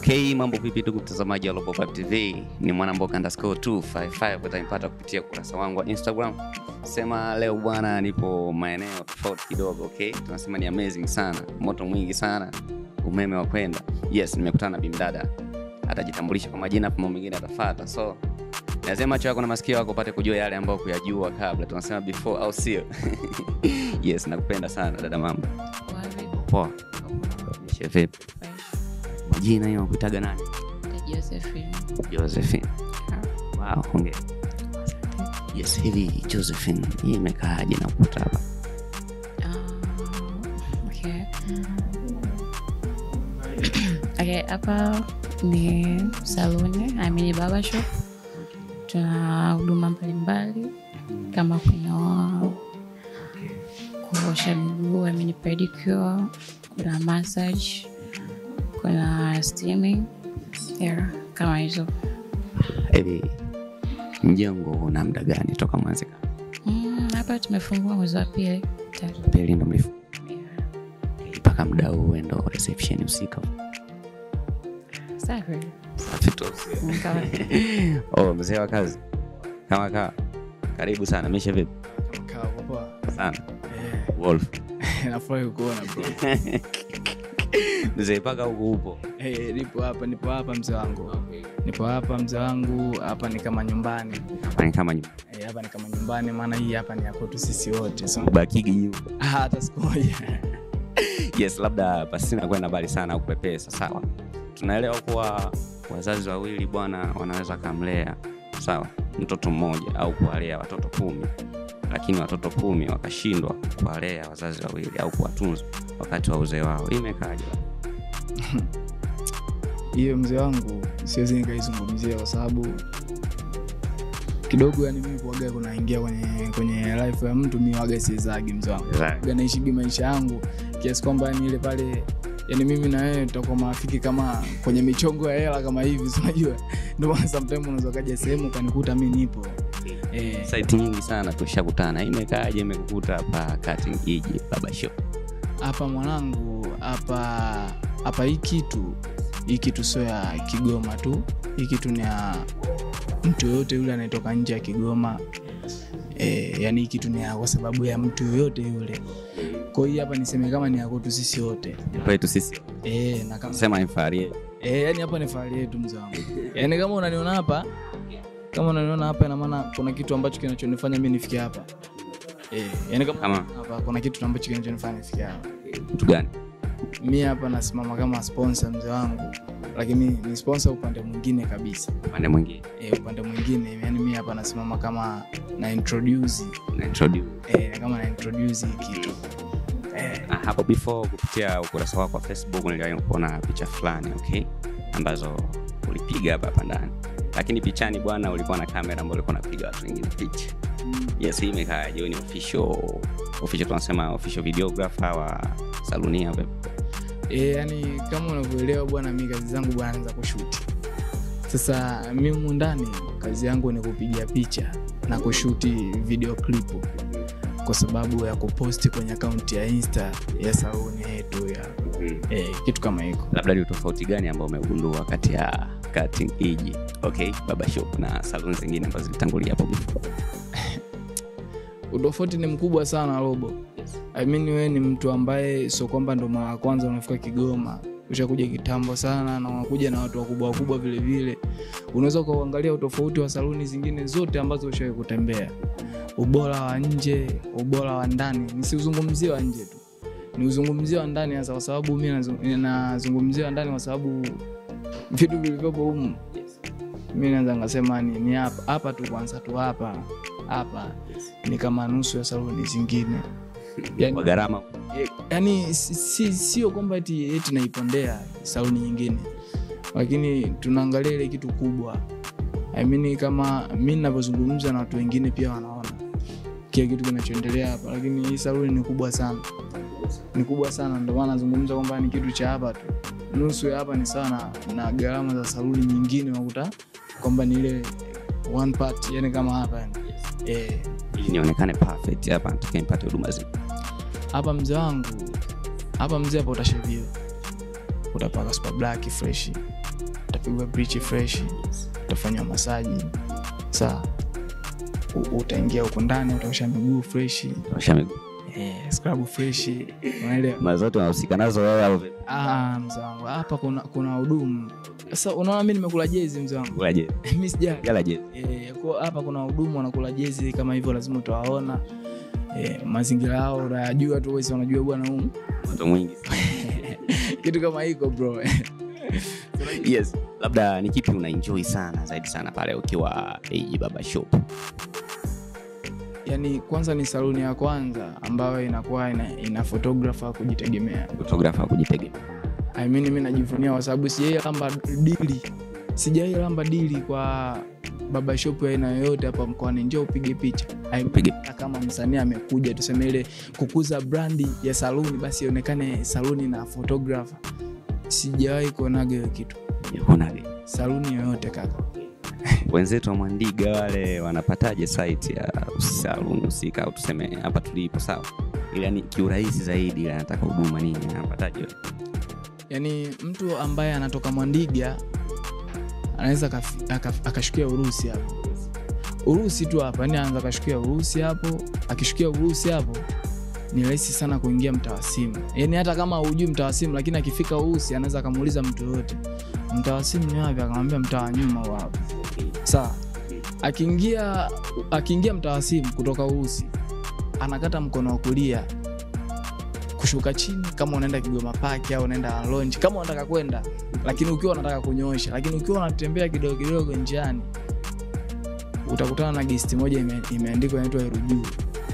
Okay, mambo vipi ndugu mtazamaji wa Global Vibe TV? Ni mwanamboka underscore 255 utampata kupitia ukurasa wangu wa Instagram. Sema leo bwana, nipo maeneo tofauti kidogo, okay? Tunasema ni amazing sana, moto mwingi sana, umeme wa kwenda. Yes, nimekutana na bimdada, atajitambulisha kwa majina, mambo mengine atafuata. So lazima macho yako na masikio yako upate kujua yale ambayo kuyajua kabla, tunasema before, au sio? yes, nakupenda sana dada, mambo poa? Nishe vipi? Majina hiyo kuitaga nani? Josephine. Josephine. Wow, hongera. Yes, hivi Josephine, hii imekaaje na ukuta hapa? Ah, okay. Okay, hapa ni saluni, I mean barber shop. Tuna huduma mbalimbali kama kunyoa, kuosha miguu, I mean pedicure, kuna massage, kuna steaming. Yeah, kama hizo. Hivi mjengo una muda gani toka mwanzika? Mm, hapa tumefungua mwezi wa pili. tayari. Pili ndo mlifu Yeah. mpaka muda huu ndo reception husika. Safi. Safi tu. Mm, kama- Oh, mzee wa kazi kama kaa, karibu sana. Misha vipi Kaa poa. sana Eh, Wolf nafurahi kukuona bro. mzee, mpaka huku upo Eh, nipo hapa, nipo hapa mzee wangu. Nipo hapa mzee wangu, hapa ni kama nyumbani. Hapa ni kama nyumba Eh, hapa ni kama nyumbani maana hii hapa ni ya kwetu sisi wote. So, ubakigi nyumba. ah, hata siku moja. yes labda pasina kwenda mbali sana au kupepesa sawa tunaelewa kuwa wazazi wawili bwana wanaweza kamlea sawa mtoto mmoja au kuwalea watoto kumi lakini watoto kumi wakashindwa kuwalea wazazi wawili au kuwatunza wakati wa uzee wao hii imekaaje Hiyo mzee wangu siwezi nikaizungumzia kwa sababu kidogo yani mimi kuaga kunaingia kwenye kwenye life ya mtu mi waga siezagi mzee wangu Waga naishigi maisha yangu kiasi kwamba yani ile pale yani mimi na wewe tutakuwa marafiki kama kwenye michongo ya hela kama hivi si unajua ndio maana sometimes unaweza kaja sehemu ukanikuta mi nipo eh, saiti nyingi sana tushakutana hii imekaaje imekukuta hapa kati jiji baba show hapa mwanangu hapa hapa hii kitu hii kitu sio ya kigoma tu hii kitu ni ya mtu yoyote yule anayetoka nje ya kigoma e, yani hii kitu ni ya kwa sababu ya mtu yoyote yule kwa hiyo hapa niseme kama ni ya kwetu sisi wote kwetu sisi e, na kama sema infari e, yani hapa ni fahari yetu mzee wangu yani kama unaniona hapa kama unaniona hapa ina maana kuna kitu ambacho kinachonifanya mi nifike hapa e, yani kama Kama? hapa kuna kitu ambacho kinachonifanya nifike hapa mtu gani mi hapa nasimama kama sponsor mzee wangu lakini ni sponsor upande mwingine kabisa upande mwingine e, upande mwingine yani mi hapa nasimama kama na introduce na introduce e, kama na introduce hii kitu e, Ah, hapo before kupitia ukurasa wako wa facebook niliwahi kuona picha fulani okay ambazo ulipiga hapa hapa ndani lakini pichani bwana ulikuwa na kamera ambayo ulikuwa unapiga watu wengine picha yes hii imekaaje Wewe ni official official tunasema official videographer wa salunia hapa e, yani kama unavyoelewa bwana mi kazi zangu bwana naanza kushuti sasa mi humu ndani kazi yangu ni kupiga picha na kushuti video clip kwa sababu ya kuposti kwenye akaunti ya insta ya saluni yetu ya e, kitu kama hiko labda ni utofauti gani ambao umegundua kati ya cutting iji okay baba shop na saluni zingine ambazo zilitangulia hapo before utofauti ni mkubwa sana robo I mean, wewe ni mtu ambaye sio kwamba ndo mara ya kwanza unafika kigoma ushakuja kitambo sana na unakuja na watu wakubwa wakubwa vile vile unaweza ukauangalia utofauti wa saluni zingine zote ambazo ushawai kutembea ubora wa nje ubora wa ndani nisiuzungumzie wa nje tu ni uzungumzie wa ndani hasa kwa sababu mi nazu- nazungumzia wa ndani kwa sababu vitu vilivyopo humu mi naweza ngasema ni ni hapa hapa tu kwanza tu hapa hapa ni kama nusu ya saluni zingine kwa yani, gharama yani si- si- sio kwamba eti, eti naipondea saluni nyingine lakini tunaangalia ile kitu kubwa I mean, kama mi navyozungumza na watu wengine pia wanaona kile kitu kinachoendelea hapa lakini hii saluni ni kubwa sana ni kubwa sana ndio maana nazungumza kwamba ni kitu cha hapa tu nusu ya hapa ni sawa na, na gharama za saluni nyingine unakuta kwamba ni ile one part yani kama hapa yani. eh, ili nionekane perfect hapa nataka nipate huduma zi hapa mzee wangu hapa mzee hapa utasheviwa utapaka super black fresh utapigwa bleach fresh utafanywa masaji saa u- utaingia huko ndani utaosha miguu fresh Osha miguu. eh, scrub fresh unaelewa Mara zote unahusika nazo wewe au vipi? Ah, mzee wangu hapa kuna kuna hudumu sasa unaona mi nimekula jezi mzee wangu Kula je? mi sijali Jala je? Eh, kwa hapa kuna wahudumu wanakula jezi kama hivyo lazima utawaona eh, mazingira yao unayajua tu wesi wanajua bwana huu Moto mwingi. kitu kama hiko bro yes labda ni kipi una enjoy sana zaidi sana pale ukiwa AJ Baba Shop yani kwanza ni saluni ya kwanza ambayo inakuwa ina, ina photographer wa kujitegemea photographer kujitegemea I mean, mi najivunia kwa sababu sijai lamba dili sijai lamba dili kwa baba shop ya aina yoyote hapa mkoani njoo upige picha I- Upige. hata kama msanii amekuja tuseme ile kukuza brandi ya saluni basi ionekane saluni na photographer sijawahi kuonaga hiyo kitu unaje saluni yoyote kaka wenzetu wa Mwandiga wale wanapataje site ya saluni husika au tuseme hapa tulipo sawa ili yani kiurahisi zaidi ili anataka huduma nini anapataje yaani mtu ambaye anatoka mwandiga anaweza akaf- akaf- akashukia urusi hapo urusi tu hapa yani anaweza akashukia urusi hapo akishukia urusi hapo ni rahisi sana kuingia mtawasimu yaani hata kama hujui mtawasimu lakini akifika urusi anaweza akamuuliza mtu yoyote mtawasimu ni wapi akamwambia mtaa wa nyuma huu hapa sawa akiingia akiingia mtawasimu kutoka urusi anakata mkono wa kulia kushuka chini kama unaenda kigoma paki au unaenda lonji kama unataka kwenda lakini ukiwa unataka kunyoosha lakini ukiwa unatembea kidogo kidogo njiani utakutana na gesti moja ime, imeandikwa inaitwa erujuu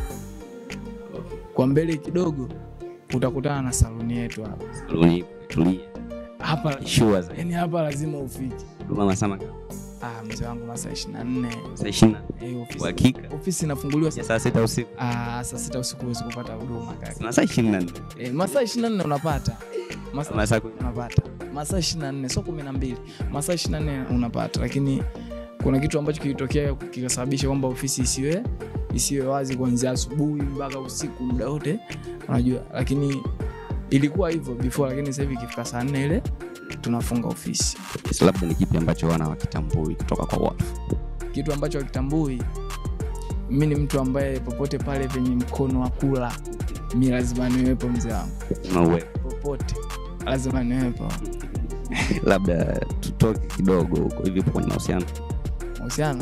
kwa mbele kidogo utakutana na saluni yetu hapa saluni tulia hapa sure zaidi yani hapa lazima ufike huduma masaa mangapi ah, mzee wangu masaa ishiri na nne saa ishirini Eh, ofisi- uhakika ofisi inafunguliwa ya saa- saa sita usiku ah, saa sita usiku huwezi kupata huduma kaka masaa ishirini na nne eh, masaa ishiri na nne unapata masaa masaa kumi unapata masaa ishiri na nne sio kumi na mbili masaa ishiri na nne unapata lakini kuna kitu ambacho kilitokea kikasababisha kwamba ofisi isiwe isiwe wazi kuanzia asubuhi mpaka usiku muda wote unajua lakini ilikuwa hivyo before lakini sasa hivi ikifika saa nne ile tunafunga ofisi yes, labda ni kipi ambacho wana wakitambui kutoka kwa watu kitu ambacho akitambui mi ni mtu ambaye popote pale penye mkono wa kula mi lazima niwepo mzee wangu Una uwezo. popote lazima niwepo labda tutoke kidogo huko hivi upo kwenye mahusiano mahusiano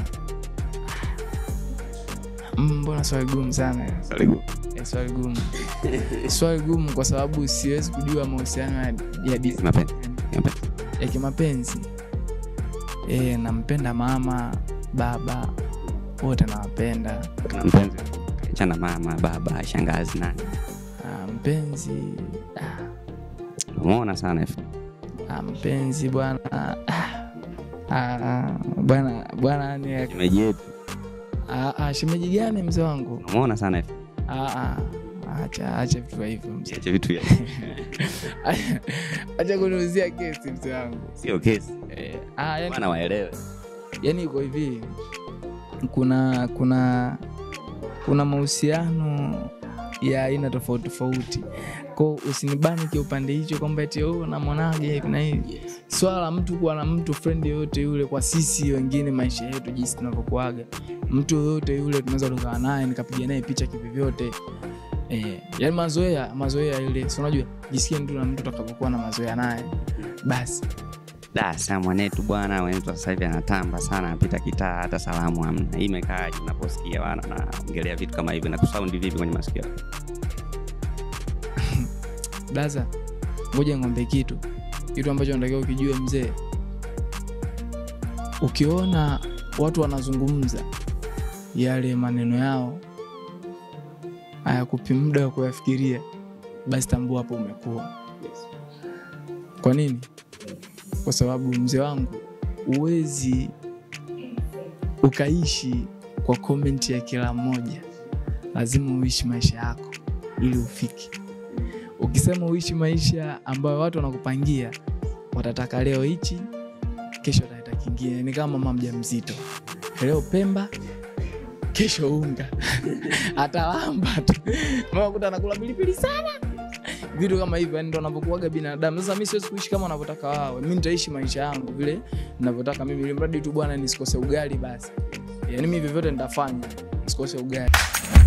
Mm, mbona swali gumu sana Karibu. Eh, swali gumu swali gumu kwa sababu siwezi kujua mahusiano ya, ya, di- Mapenzi. Mapenzi. ya kimapenzi e, nampenda mama baba wote nawapenda Kuna mpenzi chana mama baba shangazi nani Ah, mpenzi ah, umeona sana F. ah, mpenzi bwana ah, ah, bwana bwana ni shemeji yetu ah, ah, shemeji gani mzee wangu umeona sana F. ah, ah, acha acha vitu vya hivyo mzee Siache vitu vya acha kuniuzia kesi mzee wangu sio kesi eh, ah, yani, bana waelewe yani iko hivi kuna kuna kuna mahusiano ya aina tofauti tofauti ko usinibani kiupande hicho kwamba eti oh, namwonaje hivi na hivi swala la mtu kuwa na mtu friend yoyote yule kwa sisi wengine maisha yetu jinsi tunavyokuaga mtu yoyote yule tunaweza tukaa naye nikapiga naye picha kivyovyote eh, yani mazoea mazoea ile si unajua jisikie mtu na mtu utakavyokuwa na mazoea naye basi dasa mwanetu bwana mwanetu sasa hivi anatamba sana anapita kitaa hata salamu hamna hii imekaaje unaposikia wana naongelea vitu kama hivi na kusaundi vipi kwenye masikio yako? daza ngoja ng'ombe kitu kitu ambacho natakiwa ukijue mzee ukiona watu wanazungumza yale maneno yao hayakupi muda wa kuyafikiria basi tambua hapo umekuwa kwa nini kwa sababu mzee wangu huwezi ukaishi kwa komenti ya kila mmoja lazima uishi maisha yako ili ufike ukisema uishi maisha ambayo watu wanakupangia watataka leo hichi kesho wataleta kingine ni kama mama mja mzito leo pemba kesho unga atalamba tu mama kuta anakula pilipili sana vitu kama hivyo yani ndo wanavyokuaga binadamu sasa mi siwezi kuishi kama wanavyotaka wao mi nitaishi maisha yangu vile navyotaka mimi ili mradi tu bwana nisikose ugali basi yani mi vyovyote nitafanya nisikose ugali